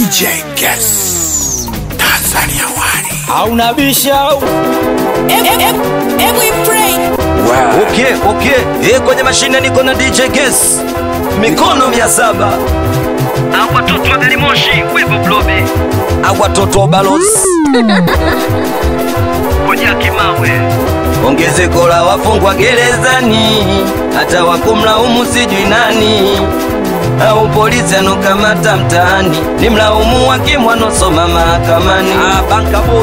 DJ Guess Tanzania Wani hauna bisha au Okay, okay. Eh, kwenye mashine niko na DJ Guess. Mikono mia saba. Au watoto wa gari moshi, wivu blobe, Au watoto wa balozi. koja kimawe, Ongezeko la wafungwa gerezani, hata wakumlaumu sijui nani, au polisi anokamata mtaani, ni mlaumu hakimu anosoma mahakamani. Ah, banka boy.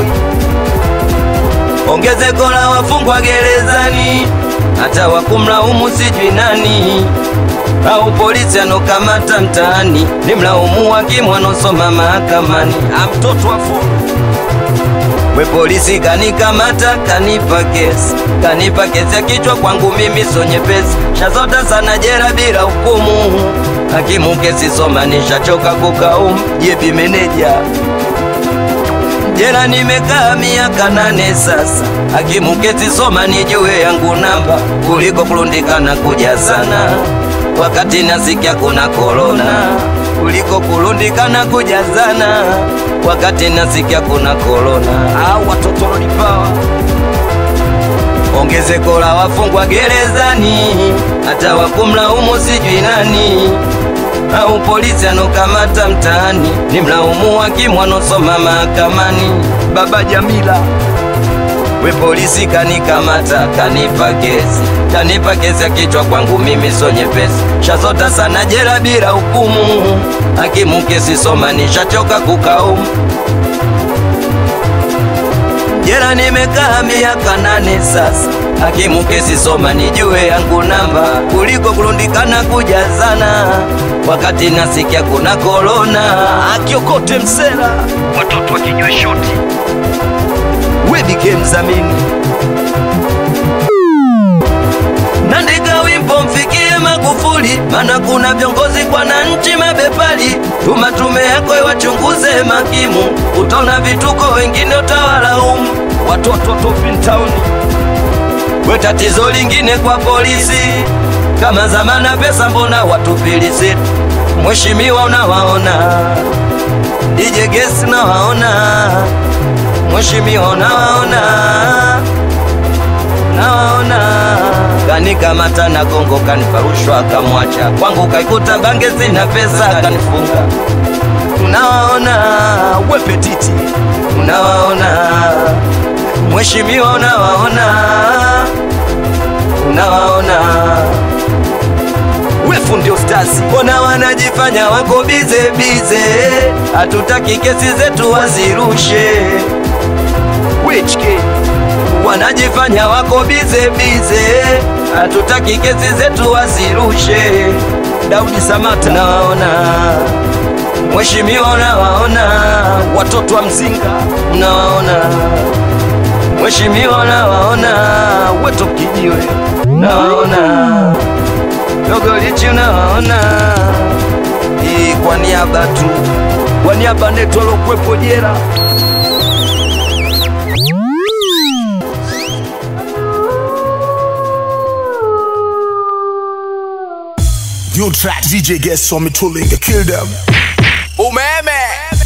Ongezeko la wafungwa gerezani, hata wakumlaumu sijui nani, au polisi anokamata mtaani, ni mlaumu hakimu anosoma mahakamani. Ah, mtoto wa furu We polisi kanikamata, kanipa kesi, kanipa kesi ya kichwa kwangu mimi so nyepesi, shazota sana jera bila hukumu. Hakimu kesi soma, nishachoka kukaumu. Jebi meneja jera, nimekaa miaka nane sasa. Hakimu kesi soma, nijue yangu namba, kuliko kulundikana kuja sana wakati nasikia kuna korona kuliko kulundikana kujazana wakati nasikia kuna korona. Au watoto lolipawa ongezeko la wafungwa gerezani, hata wakumlaumu sijui nani, au polisi anokamata mtaani, ni mlaumu hakimu anosoma mahakamani. Baba Jamila We polisi kanikamata, kanipa kesi, kanipa kesi ya kichwa kwangu mimi so nyepesi, shazota sana jela bila hukumu. Hakimu kesi soma, nishachoka kukaumu. Jela nimekaa miaka nane sasa, hakimu kesi soma, nijue yangu namba, kuliko kulundikana kujazana, wakati nasikia kuna korona. Akiokote msela watoto wa kinywa shoti, wedike mzamini nandika wimbo mfikie Magufuli, mana kuna viongozi kwa nanchi mabepali. Tuma tume yako iwachunguze makimu, utaona vituko, wengine utawalaumu. Watoto topintauni we tatizo lingine kwa polisi, kama zamana pesa, mbona watupilisi? Mheshimiwa unawaona, DJ Gesi nawaona Mheshimiwa nawaona, nawaona kanikamata na gongo kaniparushwa kamwacha kwangu kaikuta bange zina pesa kanifunga. Unawaona wepetiti, unawaona Mheshimiwa, unawaona, unawaona wefu ndio stasi, mbona wanajifanya wako bize bize, hatutaki kesi zetu wazirushe. Which kid? wanajifanya wako bize bize, hatutaki kesi zetu wazirushe. Daudi Samata nawaona, Mheshimiwa unawaona, watoto wa Mzinga unawaona, Mheshimiwa unawaona, weto kijiwe unawaona dogo lichi unawaona, hii kwa niaba tu, kwa niaba netu alokwepo jera New track DJ Guess saw me tooling, kill them Umeme